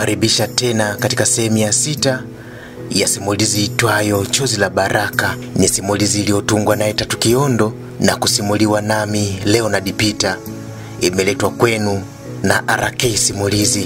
kukaribisha tena katika sehemu ya sita ya simulizi itwayo Chozi la Baraka. Ni simulizi iliyotungwa naye Tatu Kiondo na kusimuliwa nami Leonard Peter. Imeletwa kwenu na RK Simulizi.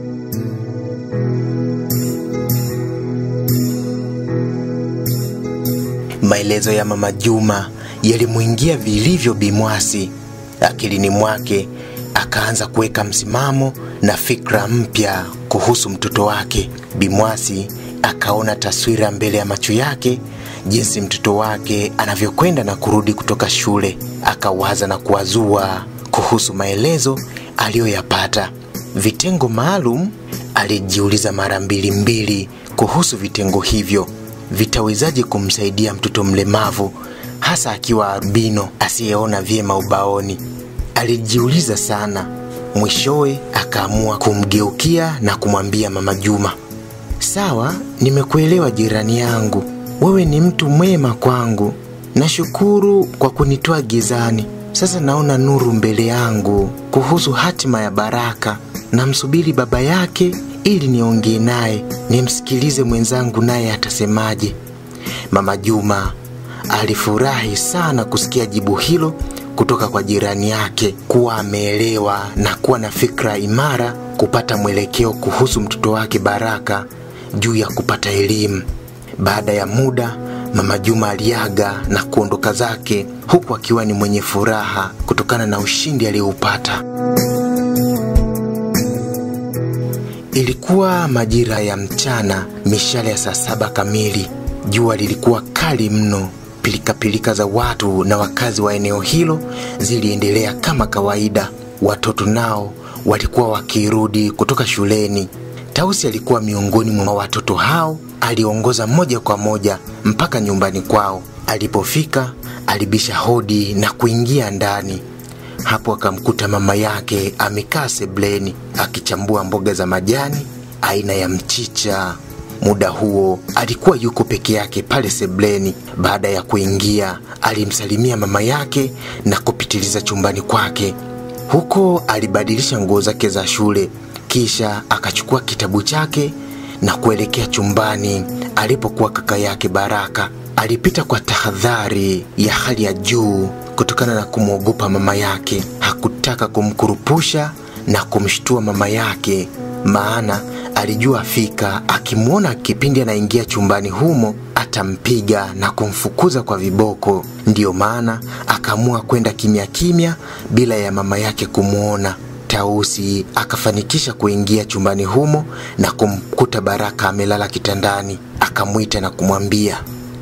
Maelezo ya Mama Juma yalimwingia vilivyo Bimwasi. Akilini mwake akaanza kuweka msimamo na fikra mpya kuhusu mtoto wake. Bimwasi akaona taswira mbele ya macho yake, jinsi mtoto wake anavyokwenda na kurudi kutoka shule. Akawaza na kuwazua kuhusu maelezo aliyoyapata. Vitengo maalum, alijiuliza mara mbili mbili kuhusu vitengo hivyo vitawezaje kumsaidia mtoto mlemavu hasa akiwa albino asiyeona vyema ubaoni. Alijiuliza sana. Mwishowe akaamua kumgeukia na kumwambia Mama Juma, sawa, nimekuelewa jirani yangu, wewe ni mtu mwema kwangu. Nashukuru kwa kunitoa gizani. Sasa naona nuru mbele yangu kuhusu hatima ya Baraka. Namsubiri baba yake ili niongee naye, nimsikilize mwenzangu naye atasemaje. Mama Juma alifurahi sana kusikia jibu hilo kutoka kwa jirani yake, kuwa ameelewa na kuwa na fikra imara kupata mwelekeo kuhusu mtoto wake Baraka juu ya kupata elimu. Baada ya muda, Mama Juma aliaga na kuondoka zake huku akiwa ni mwenye furaha kutokana na ushindi aliyoupata. Ilikuwa majira ya mchana, mishale ya saa saba kamili. Jua lilikuwa kali mno. Pilikapilika za watu na wakazi wa eneo hilo ziliendelea kama kawaida. Watoto nao walikuwa wakirudi kutoka shuleni. Tausi alikuwa miongoni mwa watoto hao. Aliongoza moja kwa moja mpaka nyumbani kwao. Alipofika alibisha hodi na kuingia ndani. Hapo akamkuta mama yake amekaa sebleni akichambua mboga za majani aina ya mchicha. Muda huo alikuwa yuko peke yake pale sebleni. Baada ya kuingia, alimsalimia mama yake na kupitiliza chumbani kwake. Huko alibadilisha nguo zake za shule, kisha akachukua kitabu chake na kuelekea chumbani alipokuwa kaka yake Baraka. Alipita kwa tahadhari ya hali ya juu kutokana na kumwogopa mama yake. Hakutaka kumkurupusha na kumshtua mama yake, maana alijua fika akimwona kipindi anaingia chumbani humo atampiga na kumfukuza kwa viboko. Ndiyo maana akaamua kwenda kimya kimya bila ya mama yake kumwona. Tausi akafanikisha kuingia chumbani humo na kumkuta Baraka amelala kitandani. Akamwita na kumwambia,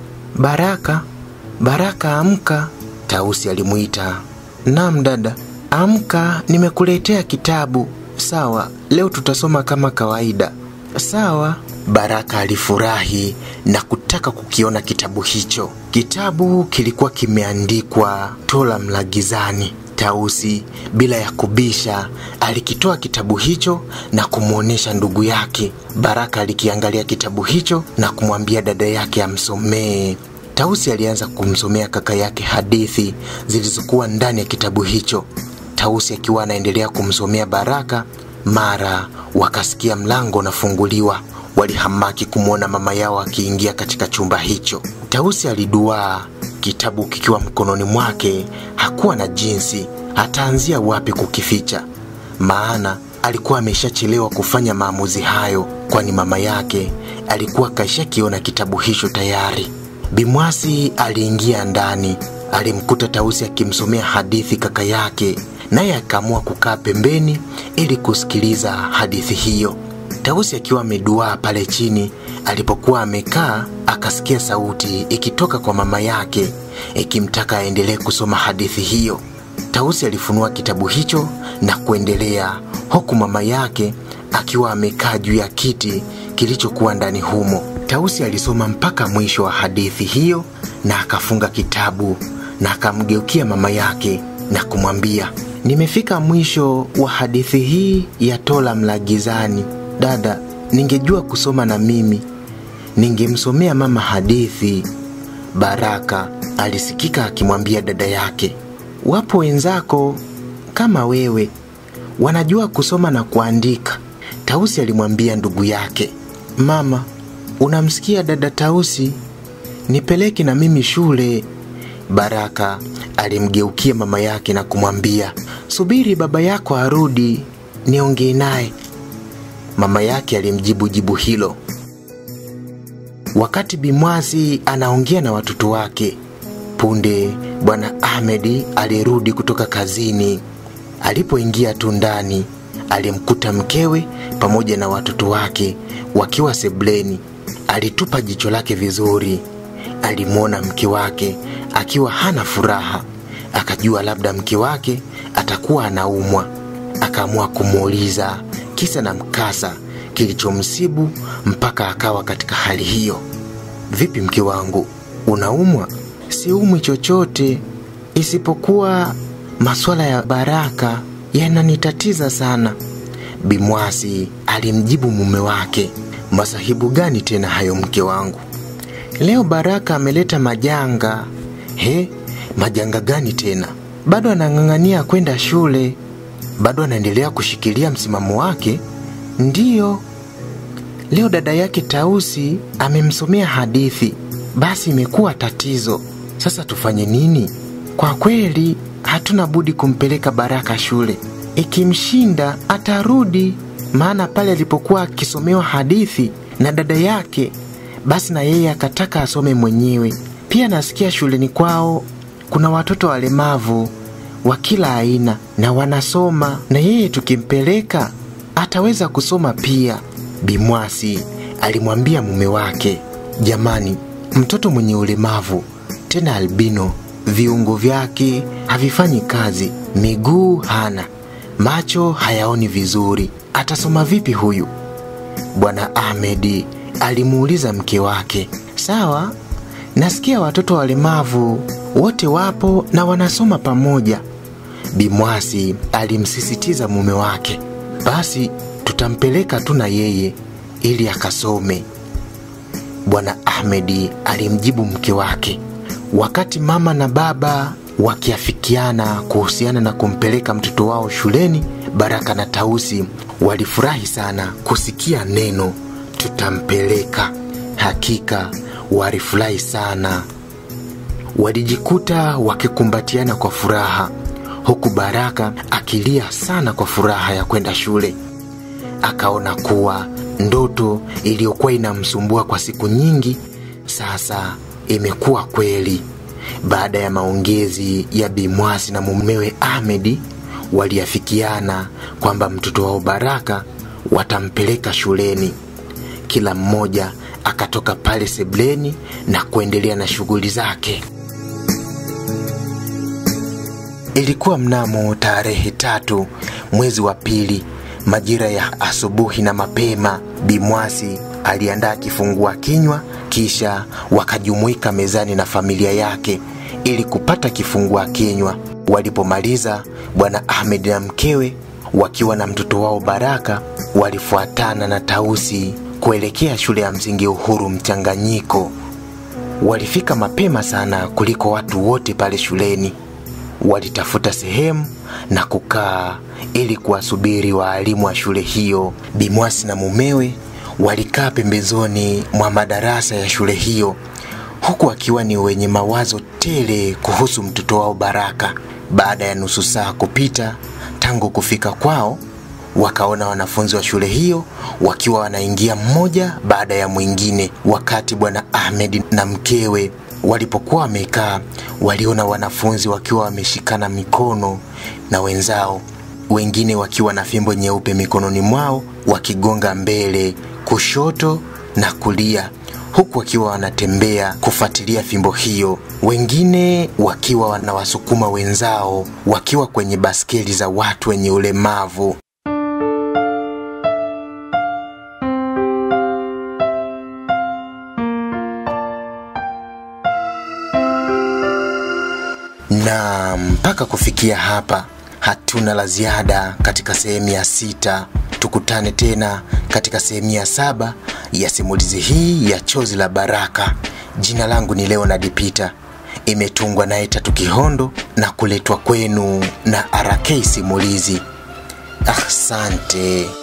Baraka, Baraka, amka. Tausi alimwita, naam dada, amka, nimekuletea kitabu. Sawa, leo tutasoma kama kawaida. Sawa. Baraka alifurahi na kutaka kukiona kitabu hicho. Kitabu kilikuwa kimeandikwa Tola Mlagizani. Tausi bila ya kubisha alikitoa kitabu hicho na kumwonyesha ndugu yake. Baraka alikiangalia kitabu hicho na kumwambia dada yake amsomee. Tausi alianza kumsomea kaka yake hadithi zilizokuwa ndani ya kitabu hicho. Tausi akiwa anaendelea kumsomea Baraka, mara wakasikia mlango unafunguliwa. Walihamaki kumwona mama yao akiingia katika chumba hicho. Tausi aliduaa, kitabu kikiwa mkononi mwake. Hakuwa na jinsi ataanzia wapi kukificha, maana alikuwa ameshachelewa kufanya maamuzi hayo, kwani mama yake alikuwa kaishakiona kitabu hicho tayari. Bimwasi aliingia ndani, alimkuta Tausi akimsomea hadithi kaka yake, naye akaamua kukaa pembeni ili kusikiliza hadithi hiyo. Tausi akiwa ameduaa pale chini alipokuwa amekaa, akasikia sauti ikitoka kwa mama yake ikimtaka aendelee kusoma hadithi hiyo. Tausi alifunua kitabu hicho na kuendelea, huku mama yake akiwa amekaa juu ya kiti kilichokuwa ndani humo. Tausi alisoma mpaka mwisho wa hadithi hiyo na akafunga kitabu na akamgeukia mama yake na kumwambia, nimefika mwisho wa hadithi hii ya Tola Mlagizani. Dada, ningejua kusoma na mimi ningemsomea mama hadithi. Baraka alisikika akimwambia dada yake, wapo wenzako kama wewe wanajua kusoma na kuandika. Tausi alimwambia ndugu yake, mama, unamsikia dada Tausi? Nipeleke na mimi shule. Baraka alimgeukia mama yake na kumwambia, subiri baba yako arudi niongee naye. Mama yake alimjibu jibu hilo. Wakati Bimwasi anaongea na watoto wake, punde bwana Ahmedi alirudi kutoka kazini. Alipoingia tu ndani, alimkuta mkewe pamoja na watoto wake wakiwa sebleni. Alitupa jicho lake vizuri, alimwona mke wake akiwa hana furaha, akajua labda mke wake atakuwa anaumwa. Akaamua kumuuliza kisa na mkasa kilichomsibu mpaka akawa katika hali hiyo. Vipi mke wangu, unaumwa? Siumwi chochote, isipokuwa masuala ya Baraka yananitatiza sana. Bimwasi alimjibu mume wake, masahibu gani tena hayo mke wangu? Leo Baraka ameleta majanga. He, majanga gani tena? Bado anang'ang'ania kwenda shule, bado anaendelea kushikilia msimamo wake. Ndiyo, leo dada yake Tausi amemsomea hadithi, basi imekuwa tatizo. Sasa tufanye nini? Kwa kweli hatuna budi kumpeleka Baraka shule. Ikimshinda atarudi, maana pale alipokuwa akisomewa hadithi na dada yake, basi na yeye akataka asome mwenyewe. Pia nasikia shuleni kwao kuna watoto walemavu wa kila aina na wanasoma, na yeye tukimpeleka ataweza kusoma pia. Bimwasi alimwambia mume wake, jamani, mtoto mwenye ulemavu tena albino, viungo vyake havifanyi kazi, miguu hana, macho hayaoni vizuri, atasoma vipi huyu? Bwana Ahmedi alimuuliza mke wake, sawa, nasikia watoto walemavu wote wapo na wanasoma pamoja. Bimwasi alimsisitiza mume wake, basi tutampeleka tu na yeye ili akasome. Bwana Ahmedi alimjibu mke wake. Wakati mama na baba wakiafikiana kuhusiana na kumpeleka mtoto wao shuleni, Baraka na Tausi walifurahi sana kusikia neno tutampeleka. Hakika walifurahi sana, walijikuta wakikumbatiana kwa furaha, huku Baraka akilia sana kwa furaha ya kwenda shule. Akaona kuwa ndoto iliyokuwa inamsumbua kwa siku nyingi sasa imekuwa kweli. Baada ya maongezi ya Bimwasi na mumewe Ahmedi, waliafikiana kwamba mtoto wao Baraka watampeleka shuleni. Kila mmoja akatoka pale sebleni na kuendelea na shughuli zake. Ilikuwa mnamo tarehe tatu mwezi wa pili majira ya asubuhi na mapema, Bimwasi aliandaa kifungua kinywa, kisha wakajumuika mezani na familia yake ili kupata kifungua kinywa. Walipomaliza, bwana Ahmed na mkewe wakiwa na mtoto wao Baraka walifuatana na Tausi kuelekea shule ya msingi Uhuru Mchanganyiko. Walifika mapema sana kuliko watu wote pale shuleni. Walitafuta sehemu na kukaa ili kuwasubiri waalimu wa shule hiyo. Bimwasi na mumewe walikaa pembezoni mwa madarasa ya shule hiyo, huku akiwa ni wenye mawazo tele kuhusu mtoto wao Baraka. Baada ya nusu saa kupita tangu kufika kwao, wakaona wanafunzi wa shule hiyo wakiwa wanaingia mmoja baada ya mwingine. Wakati bwana Ahmed na mkewe walipokuwa wamekaa, waliona wanafunzi wakiwa wameshikana mikono na wenzao, wengine wakiwa na fimbo nyeupe mikononi mwao, wakigonga mbele, kushoto na kulia, huku wakiwa wanatembea kufuatilia fimbo hiyo, wengine wakiwa wanawasukuma wenzao wakiwa kwenye baskeli za watu wenye ulemavu. na mpaka kufikia hapa hatuna la ziada katika sehemu ya sita tukutane tena katika sehemu ya saba ya simulizi hii ya chozi la baraka jina langu ni leonard peter imetungwa naye tatu kihondo na kuletwa kwenu na rk simulizi asante ah,